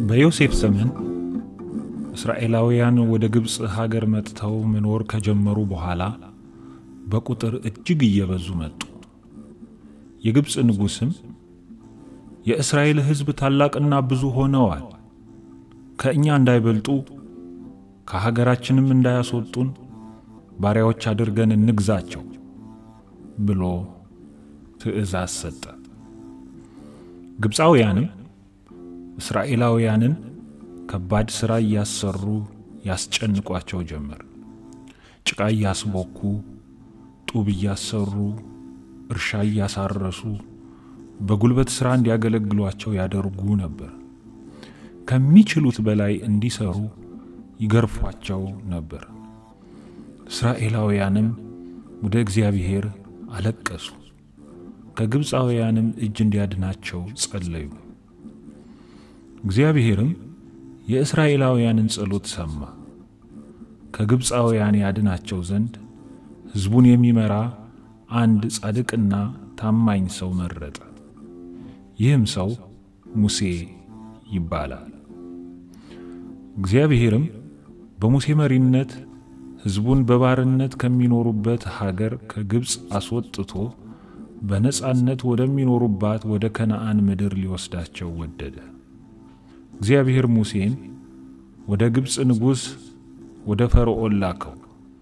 በዮሴፍ ዘመን እስራኤላውያን ወደ ግብፅ ሀገር መጥተው መኖር ከጀመሩ በኋላ በቁጥር እጅግ እየበዙ መጡ። የግብፅ ንጉሥም የእስራኤል ሕዝብ ታላቅና ብዙ ሆነዋል፣ ከእኛ እንዳይበልጡ ከሀገራችንም እንዳያስወጡን ባሪያዎች አድርገን እንግዛቸው ብሎ ትእዛዝ ሰጠ። ግብፃውያንም እስራኤላውያንን ከባድ ሥራ እያሰሩ ያስጨንቋቸው ጀመር። ጭቃ እያስቦኩ፣ ጡብ እያሰሩ፣ እርሻ እያሳረሱ በጉልበት ሥራ እንዲያገለግሏቸው ያደርጉ ነበር። ከሚችሉት በላይ እንዲሰሩ ይገርፏቸው ነበር። እስራኤላውያንም ወደ እግዚአብሔር አለቀሱ፣ ከግብፃውያንም እጅ እንዲያድናቸው ጸለዩ። እግዚአብሔርም የእስራኤላውያንን ጸሎት ሰማ። ከግብፃውያን ያድናቸው ዘንድ ሕዝቡን የሚመራ አንድ ጻድቅና ታማኝ ሰው መረጠ። ይህም ሰው ሙሴ ይባላል። እግዚአብሔርም በሙሴ መሪነት ሕዝቡን በባርነት ከሚኖሩበት ሀገር ከግብፅ አስወጥቶ በነጻነት ወደሚኖሩባት ወደ ከነዓን ምድር ሊወስዳቸው ወደደ። እግዚአብሔር ሙሴን ወደ ግብፅ ንጉሥ ወደ ፈርዖን ላከው።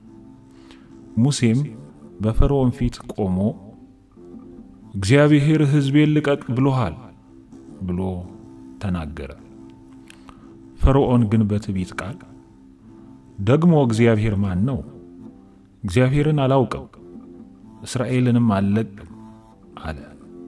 ሙሴም በፈርዖን ፊት ቆሞ እግዚአብሔር ሕዝቤን ልቀቅ ብሎሃል ብሎ ተናገረ። ፈርዖን ግን በትዕቢት ቃል ደግሞ እግዚአብሔር ማን ነው? እግዚአብሔርን አላውቅም፣ እስራኤልንም አልለቅም አለ።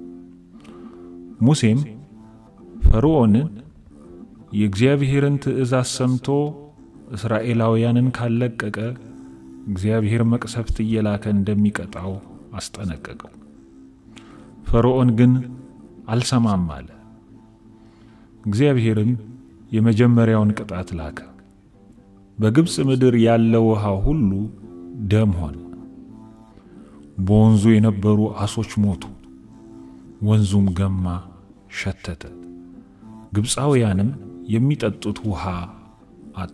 ሙሴም ፈርዖንን የእግዚአብሔርን ትእዛዝ ሰምቶ እስራኤላውያንን ካለቀቀ እግዚአብሔር መቅሰፍት እየላከ እንደሚቀጣው አስጠነቀቀው። ፈርዖን ግን አልሰማም አለ። እግዚአብሔርም የመጀመሪያውን ቅጣት ላከ። በግብፅ ምድር ያለ ውሃ ሁሉ ደም ሆነ። በወንዙ የነበሩ ዓሦች ሞቱ፣ ወንዙም ገማ፣ ሸተተ። ግብፃውያንም የሚጠጡት ውሃ አጡ።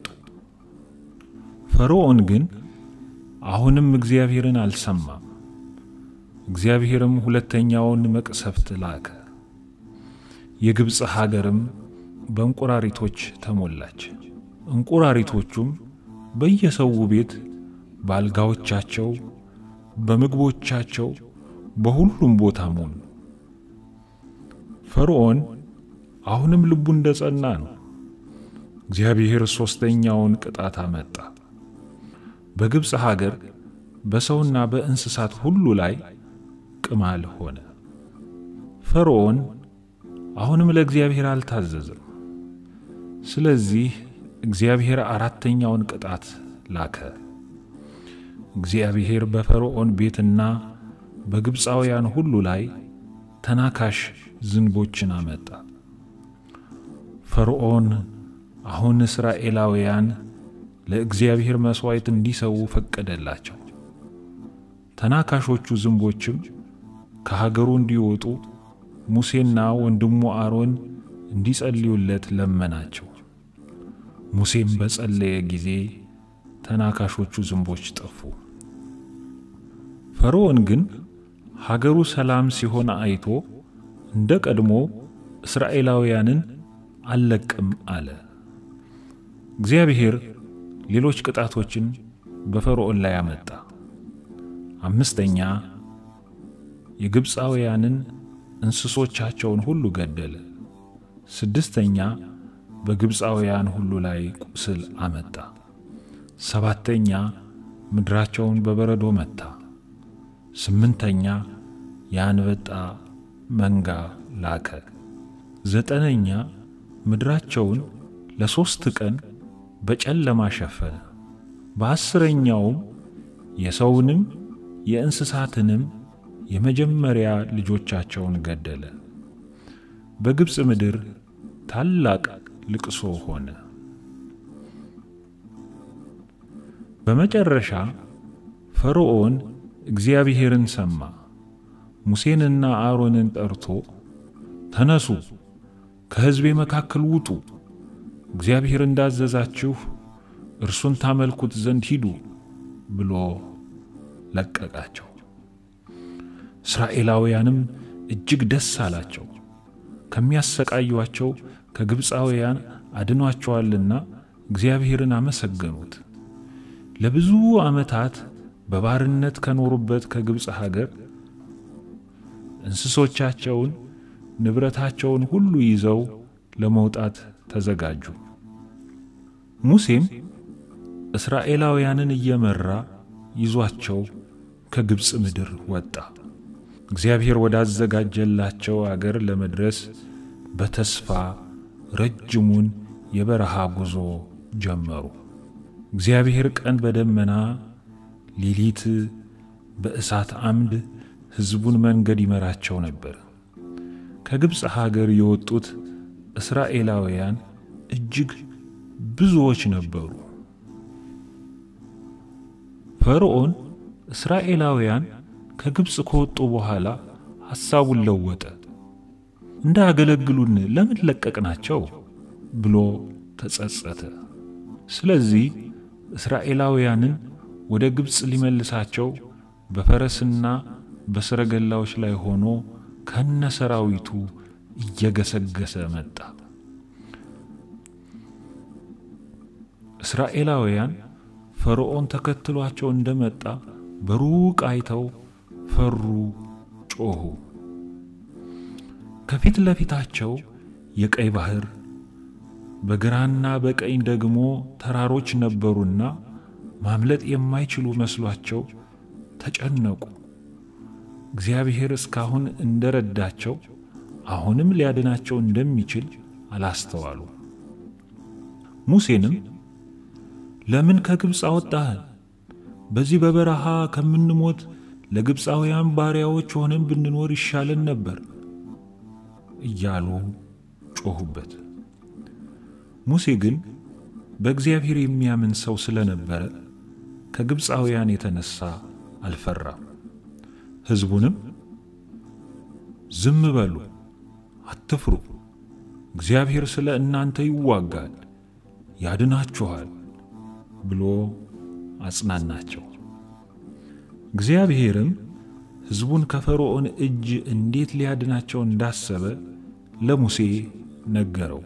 ፈርዖን ግን አሁንም እግዚአብሔርን አልሰማም። እግዚአብሔርም ሁለተኛውን መቅሰፍት ላከ። የግብፅ ሀገርም በእንቁራሪቶች ተሞላች። እንቁራሪቶቹም በየሰው ቤት በአልጋዎቻቸው፣ በምግቦቻቸው፣ በሁሉም ቦታ ሞሉ። ፈርዖን አሁንም ልቡ እንደ ጸና ነው። እግዚአብሔር ሦስተኛውን ቅጣት አመጣ። በግብፅ ሀገር በሰውና በእንስሳት ሁሉ ላይ ቅማል ሆነ። ፈርዖን አሁንም ለእግዚአብሔር አልታዘዘም። ስለዚህ እግዚአብሔር አራተኛውን ቅጣት ላከ። እግዚአብሔር በፈርዖን ቤትና በግብፃውያን ሁሉ ላይ ተናካሽ ዝንቦችን አመጣ። ፈርዖን አሁን እስራኤላውያን ለእግዚአብሔር መሥዋዕት እንዲሰዉ ፈቀደላቸው። ተናካሾቹ ዝንቦችም ከሀገሩ እንዲወጡ ሙሴና ወንድሙ አሮን እንዲጸልዩለት ለመናቸው። ሙሴም በጸለየ ጊዜ ተናካሾቹ ዝንቦች ጠፉ። ፈርዖን ግን ሀገሩ ሰላም ሲሆን አይቶ እንደ ቀድሞ እስራኤላውያንን አልለቅም አለ። እግዚአብሔር ሌሎች ቅጣቶችን በፈርዖን ላይ አመጣ። አምስተኛ የግብፃውያንን እንስሶቻቸውን ሁሉ ገደለ። ስድስተኛ በግብፃውያን ሁሉ ላይ ቁስል አመጣ። ሰባተኛ ምድራቸውን በበረዶ መታ። ስምንተኛ የአንበጣ መንጋ ላከ። ዘጠነኛ ምድራቸውን ለሦስት ቀን በጨለማ ሸፈነ። በአስረኛውም የሰውንም የእንስሳትንም የመጀመሪያ ልጆቻቸውን ገደለ። በግብፅ ምድር ታላቅ ልቅሶ ሆነ። በመጨረሻ ፈርዖን እግዚአብሔርን ሰማ። ሙሴንና አሮንን ጠርቶ ተነሱ፣ ከሕዝቤ መካከል ውጡ፣ እግዚአብሔር እንዳዘዛችሁ እርሱን ታመልኩት ዘንድ ሂዱ ብሎ ለቀቃቸው። እስራኤላውያንም እጅግ ደስ አላቸው፣ ከሚያሰቃዩአቸው ከግብፃውያን አድኗቸዋልና እግዚአብሔርን አመሰገኑት። ለብዙ ዓመታት በባርነት ከኖሩበት ከግብፅ ሀገር እንስሶቻቸውን፣ ንብረታቸውን ሁሉ ይዘው ለመውጣት ተዘጋጁ። ሙሴም እስራኤላውያንን እየመራ ይዟቸው ከግብፅ ምድር ወጣ። እግዚአብሔር ወዳዘጋጀላቸው አገር ለመድረስ በተስፋ ረጅሙን የበረሃ ጉዞ ጀመሩ። እግዚአብሔር ቀን በደመና ሌሊት በእሳት አምድ ሕዝቡን መንገድ ይመራቸው ነበር። ከግብፅ ሀገር የወጡት እስራኤላውያን እጅግ ብዙዎች ነበሩ። ፈርዖን እስራኤላውያን ከግብፅ ከወጡ በኋላ ሐሳቡን ለወጠ። እንዳያገለግሉን ለምን ለቀቅናቸው ብሎ ተጸጸተ። ስለዚህ እስራኤላውያንን ወደ ግብፅ ሊመልሳቸው በፈረስና በሰረገላዎች ላይ ሆኖ ከነ ሰራዊቱ እየገሰገሰ መጣ። እስራኤላውያን ፈርዖን ተከትሏቸው እንደመጣ በሩቅ አይተው ፈሩ፣ ጮኹ። ከፊት ለፊታቸው የቀይ ባህር በግራና በቀኝ ደግሞ ተራሮች ነበሩና ማምለጥ የማይችሉ መስሏቸው ተጨነቁ። እግዚአብሔር እስካሁን እንደረዳቸው አሁንም ሊያድናቸው እንደሚችል አላስተዋሉ። ሙሴንም ለምን ከግብፅ አወጣህን? በዚህ በበረሃ ከምንሞት ለግብፃውያን ባሪያዎች ሆነን ብንኖር ይሻለን ነበር እያሉ ጮኹበት። ሙሴ ግን በእግዚአብሔር የሚያምን ሰው ስለነበረ ከግብፃውያን የተነሳ አልፈራም። ሕዝቡንም ዝም በሉ፣ አትፍሩ፣ እግዚአብሔር ስለ እናንተ ይዋጋል፣ ያድናችኋል ብሎ አጽናናቸው። እግዚአብሔርም ሕዝቡን ከፈርዖን እጅ እንዴት ሊያድናቸው እንዳሰበ ለሙሴ ነገረው።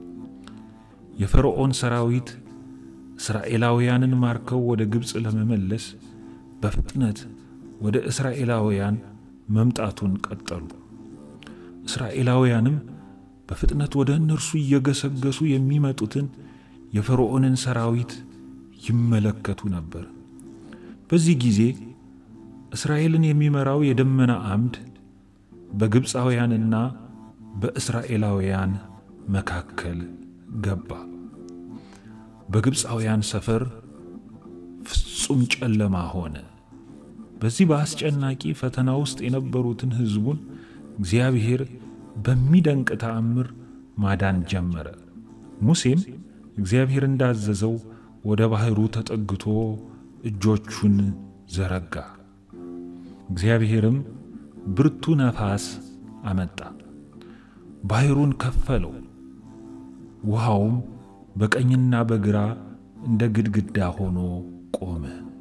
የፈርዖን ሰራዊት እስራኤላውያንን ማርከው ወደ ግብፅ ለመመለስ በፍጥነት ወደ እስራኤላውያን መምጣቱን ቀጠሉ። እስራኤላውያንም በፍጥነት ወደ እነርሱ እየገሰገሱ የሚመጡትን የፈርዖንን ሰራዊት ይመለከቱ ነበር። በዚህ ጊዜ እስራኤልን የሚመራው የደመና አምድ በግብፃውያንና በእስራኤላውያን መካከል ገባ። በግብፃውያን ሰፈር ፍጹም ጨለማ ሆነ። በዚህ በአስጨናቂ ፈተና ውስጥ የነበሩትን ሕዝቡን እግዚአብሔር በሚደንቅ ተአምር ማዳን ጀመረ። ሙሴም እግዚአብሔር እንዳዘዘው ወደ ባሕሩ ተጠግቶ እጆቹን ዘረጋ። እግዚአብሔርም ብርቱ ነፋስ አመጣ፣ ባሕሩን ከፈለው። ውሃውም በቀኝና በግራ እንደ ግድግዳ ሆኖ ቆመ።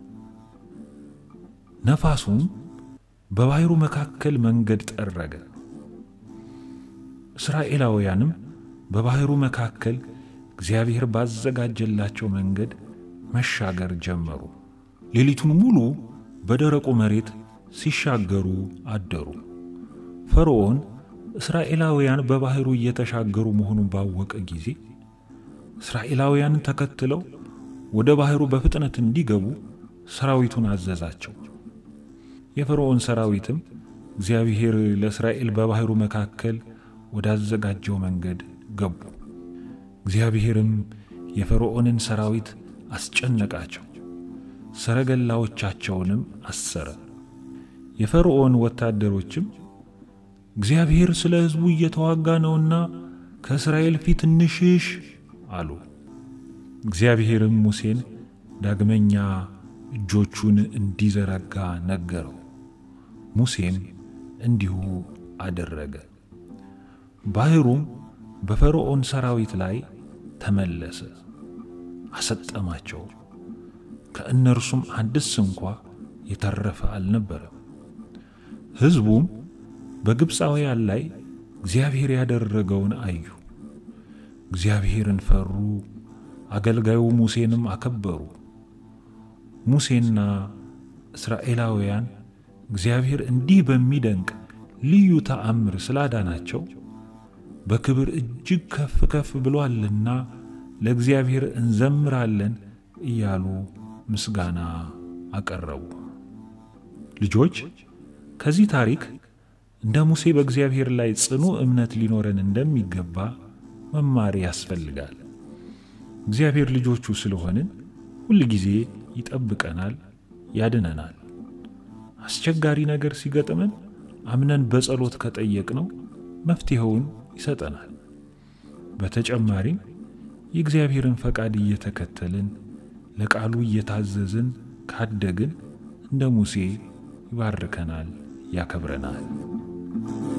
ነፋሱም በባሕሩ መካከል መንገድ ጠረገ። እስራኤላውያንም በባሕሩ መካከል እግዚአብሔር ባዘጋጀላቸው መንገድ መሻገር ጀመሩ። ሌሊቱን ሙሉ በደረቁ መሬት ሲሻገሩ አደሩ። ፈርዖን እስራኤላውያን በባሕሩ እየተሻገሩ መሆኑን ባወቀ ጊዜ እስራኤላውያንን ተከትለው ወደ ባሕሩ በፍጥነት እንዲገቡ ሰራዊቱን አዘዛቸው። የፈርዖን ሰራዊትም እግዚአብሔር ለእስራኤል በባሕሩ መካከል ወዳዘጋጀው መንገድ ገቡ። እግዚአብሔርም የፈርዖንን ሰራዊት አስጨነቃቸው፣ ሰረገላዎቻቸውንም አሰረ። የፈርዖን ወታደሮችም እግዚአብሔር ስለ ሕዝቡ እየተዋጋ ነውና ከእስራኤል ፊት እንሽሽ አሉ። እግዚአብሔርም ሙሴን ዳግመኛ እጆቹን እንዲዘረጋ ነገረው። ሙሴም እንዲሁ አደረገ። ባሕሩም በፈርዖን ሰራዊት ላይ ተመለሰ፣ አሰጠማቸው። ከእነርሱም አንድስ እንኳ የተረፈ አልነበረም። ሕዝቡም በግብፃውያን ላይ እግዚአብሔር ያደረገውን አዩ፣ እግዚአብሔርን ፈሩ፣ አገልጋዩ ሙሴንም አከበሩ። ሙሴና እስራኤላውያን እግዚአብሔር እንዲህ በሚደንቅ ልዩ ተአምር ስላዳናቸው በክብር እጅግ ከፍ ከፍ ብሏልና ለእግዚአብሔር እንዘምራለን እያሉ ምስጋና አቀረቡ። ልጆች ከዚህ ታሪክ እንደ ሙሴ በእግዚአብሔር ላይ ጽኑ እምነት ሊኖረን እንደሚገባ መማር ያስፈልጋል። እግዚአብሔር ልጆቹ ስለሆንን ሁል ጊዜ ይጠብቀናል፣ ያድነናል። አስቸጋሪ ነገር ሲገጥመን አምነን በጸሎት ከጠየቅነው መፍትሔውን ይሰጠናል። በተጨማሪም የእግዚአብሔርን ፈቃድ እየተከተልን ለቃሉ እየታዘዝን ካደግን እንደ ሙሴ ይባርከናል፣ ያከብረናል።